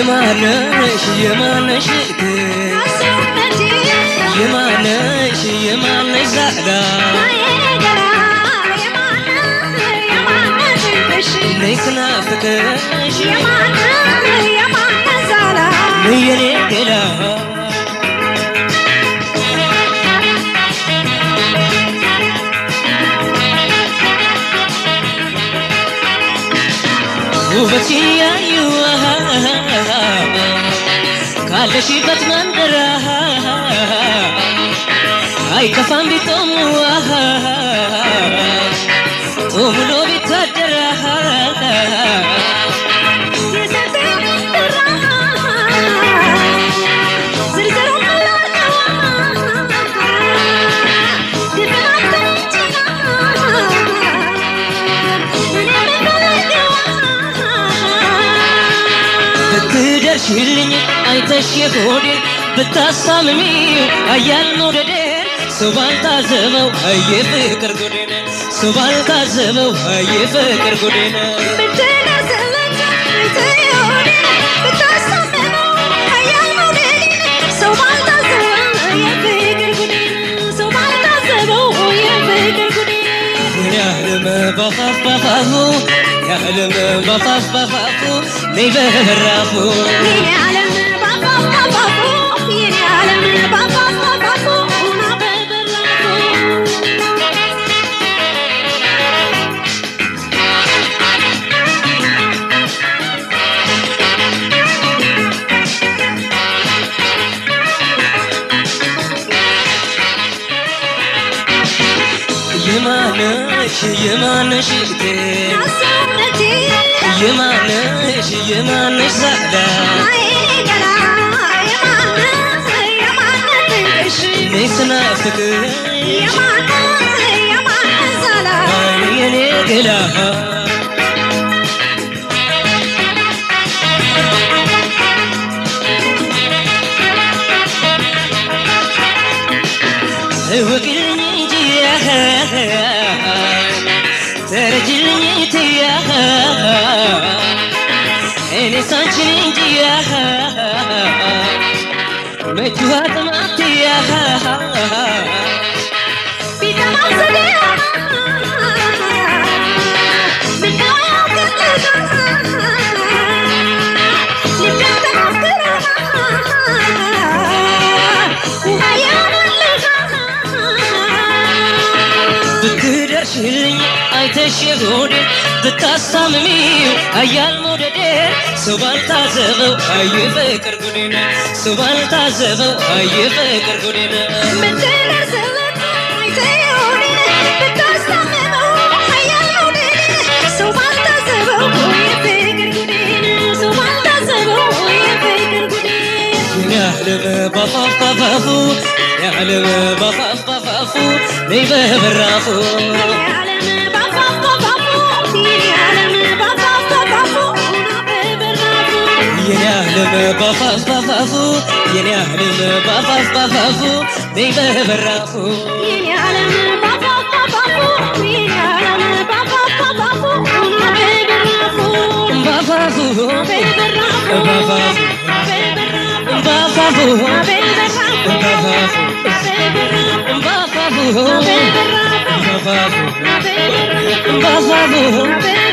የማነሽ የማነሽ እህቴ የማነሽ የማነሽ ዛዕዳ ነይ ክናፍቅሽ ነይ የኔ ገላ ውበት ያዩ ካለሽበት መንደራ አይከፋም ቢጦሙ ጦሙሎ ቢታደራ ብትደርሽልኝ አይተሽ የሆዴን ብታሳምሚው አያል መውደዴን ሰው ባልታዘበው አየ ፍቅር ጎዴን ሰው ባልታዘበው አየ ፍቅር ጎዴን ያህልም በፋፍ በፋፉ ያህልም በፋፍ በፋፉ ነይ በራፉ የማነሽ የማነሽ እህቴ የማነሽ የማነሽ ዛዕዳ ነይ ስናፍቅሽ ነይ የኔ ገላ እወቅልኝ እንጂ ተረጅልኝ ትያ እኔ ሳንችን እንጂ መችዋ ጥማትያ ብትደርሽልኝ አይተሽ የሆዴን ብታሳምሚው አያል መውደዴን ሰው ባልታዘበው አየ ፍቅር ጉዴን ሰው ባልታዘበው አየ ፍቅር ጉዴን ያህልም በፋፍ በፋፉ ያህልም በፋፍ በፋፉ ነይ በበራፉ የኔ ያህልም በፋፍ በፋፉ የኔ ያህልም በፋፍ በፋፉ ነይ በበራፉ በፋፉ በፋፉ በፋፉ በፋፉ በፋፉ በፋፉ